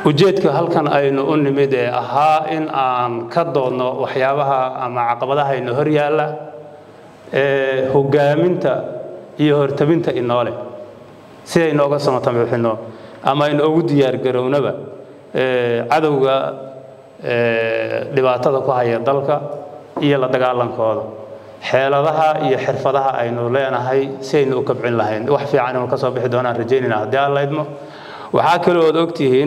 ujeedka halkan aynu u nimid ee ahaa in aan ka doodno waxyaabaha ama caqabadaha ino hor yaalla ee hogaaminta iyo hortabinta inoole sidaynu oga samatamixino ama aynu ugu diyaargarownaba cadowga dhibaatada ku haya dalka iyo la dagaalankooda xeeladaha iyo xirfadaha aynu leenahay si aynu u kabcin lahayn wax fiican inuu ka soo bixi doonaan rajaynayna haddii aan laydmo waxaa kaloo ood ogtihiin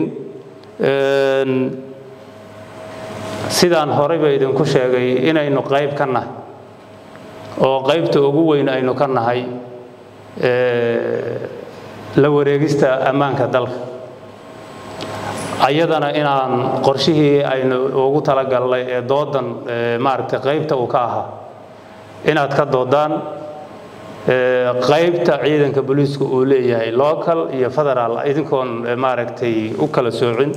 sidaan horeyba idinku sheegay inaynu qayb ka nahay oo qaybta ugu weyn aynu ka nahay la wareegista ammaanka dalka ayadana inaan qorshihii aynu ugu talagalnay ee doodan maaragtay qaybta uu ka ahaa inaad ka doodaan qaybta ciidanka booliisku uu leeyahay local iyo federaal idinkoon maaragtay u kala soocin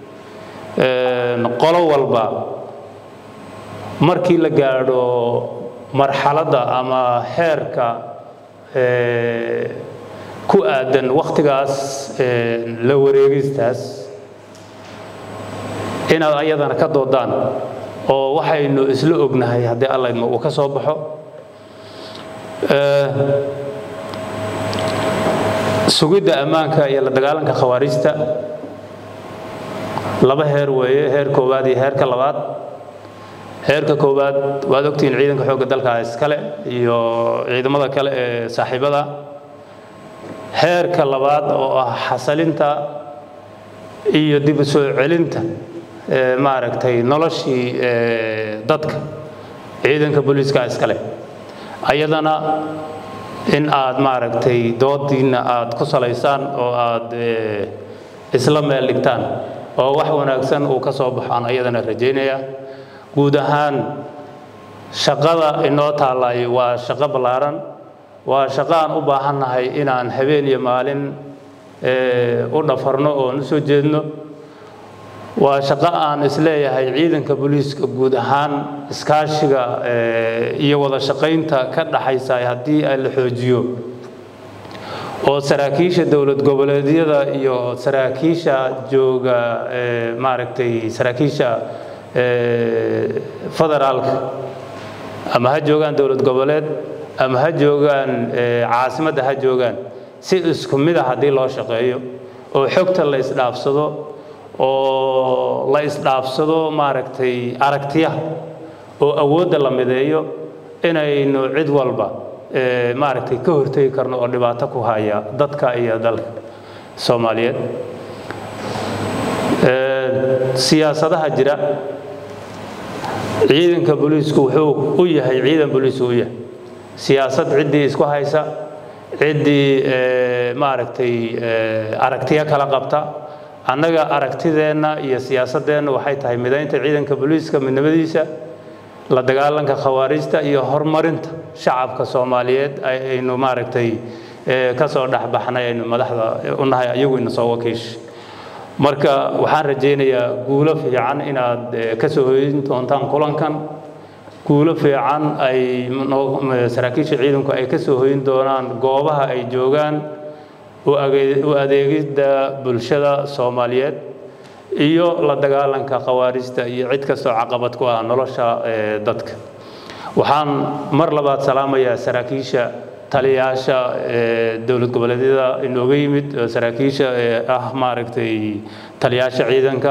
qolo walba markii la gaadho marxaladda ama heerka ku aadan wakhtigaas la wareegistaas inaad ayadana ka doodaan oo waxaynu isla ognahay haddii allaydma uu ka soo baxo sugidda ammaanka iyo la dagaalanka khawaarijta laba heer weeye heer koowaad iyo heerka labaad heerka koowaad waad ogtihiin ciidanka xoogga dalka iskale iyo ciidamada kale ee saaxiibada heerka labaad oo ah xasalinta iyo dib u soo celinta maaragtay noloshii dadka ciidanka booliiska iskale ayadana in aad maaragtay doodiinna aad ku salaysaan oo aad isla meel dhigtaan oo wax wanaagsan uu ka soo baxo aan ayadana rajaynaya guud ahaan shaqada inoo taallay waa shaqo ballaaran waa shaqo aan u baahannahay inaan habeen iyo maalin u dhafarno oon u soo jeedno waa shaqo aan isleeyahay ciidanka booliiska guud ahaan iskaashiga iyo wada shaqaynta ka dhaxaysa haddii la xoojiyo oo saraakiisha dowlad goboleedyada iyo saraakiisha jooga maaragtay saraakiisha federaalka ama ha joogaan dowlad goboleed ama ha joogaan caasimadda ha joogaan si isku mid a haddii loo shaqeeyo oo xogta la isdhaafsado oo la isdhaafsado maaragtay aragtiyaha oo awoodda la mideeyo inaynu cid walba maaragtay ka hortegi karno oo dhibaato ku haya dadka iyo dalka soomaaliyeed siyaasadaha jira ciidanka booliisku wuxuu u yahay ciidan booliisku u yahay siyaasad ciddii isku haysa ciddii maaragtay aragtiyo kala qabta annaga aragtideenna iyo siyaasadeenna waxay tahay midaynta ciidanka booliiska midnimadiisa la dagaalanka khawaarijta iyo horumarinta shacabka soomaaliyeed aynu maaragtay ka soo dhexbaxnay aynu madaxda u nahay ayagu ina soo wakiishay marka waxaan rajaynayaa guulo fiican inaad ka soo hoyin doontaan kulankan guulo fiican ay saraakiisha ciidanku ay ka soo hoyin doonaan goobaha ay joogaan u adeegidda bulshada soomaaliyeed iyo la dagaalanka khawaarijta iyo cid kastoo caqabad ku ah nolosha dadka waxaan mar labaad salaamayaa saraakiisha taliyaasha dowlad goboleedyada inooga yimid saraakiisha ah maaragtay taliyaasha ciidanka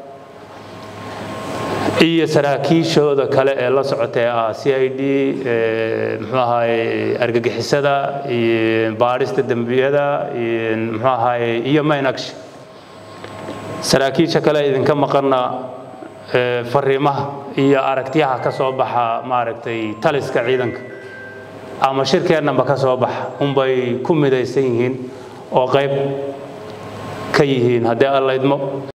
iyo saraakiishooda kale ee la socotee ah c i d muxuu ahaye argagixisada iyo baadhista dembiyada muxuu ahaye iyo maynagshi saraakiisha kale idinka maqanna fariimaha iyo aragtiyaha ka soo baxa maaragtay taliska ciidanka ama shirkeennanba ka soo baxa unbay ku midaysan yihiin oo qayb ka yihiin haddii alla idmo